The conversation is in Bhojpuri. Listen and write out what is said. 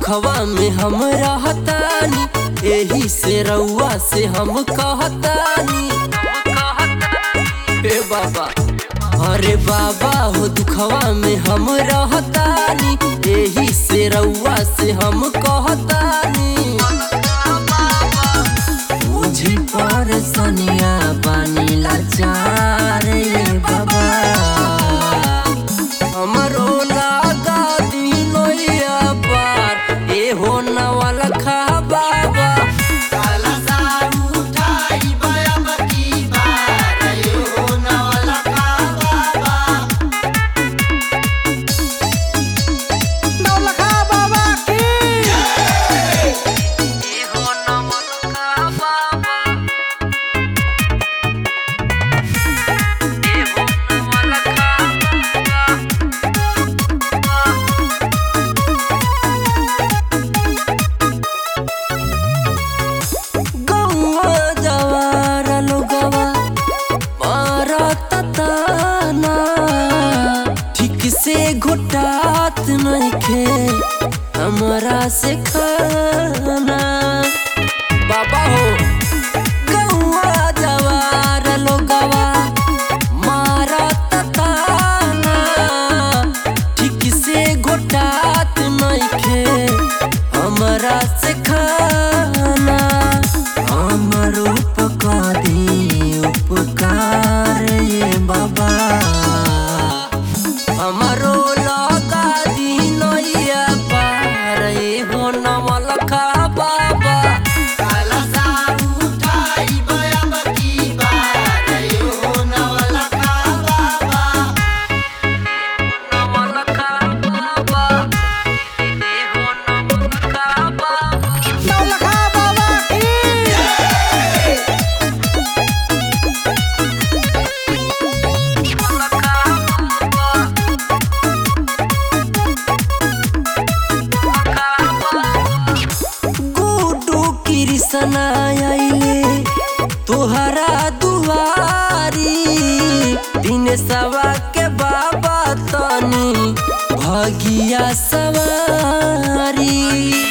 दुखवा में हम रहतानी एही से रउआ से हम कहतानी हे बाबा अरे बाबा हो दुखवा में हम रहतानी एही से रउआ से हम कहतानी मुझे पर सनिया बानी लाचार रे बाबा हमरो लागा दिनोया पार ए हो नवल खा बाबा नौलखा बाबा की ए हो नवल खा बाबा ए हो नवल खा गौवा जवार लोगवा मारत ताना ठीक से घोटात नइखे हमरा से खाना बाबा हो गौवा जवार लोगवा मारत ताना ठीक से घोटात नइखे हमरा से खाना हमर उपकार दी उपकार ये बाबा हमरो लगा दी नैया पार ये हो नमल खा बाबा नमल खा बाबा ये हो नमल खा बाबा नौलखा बाबा की गुडू कृष्ण आइले तोहरा दुआरी दिन सवा के बाबा तनी भगिया सवारी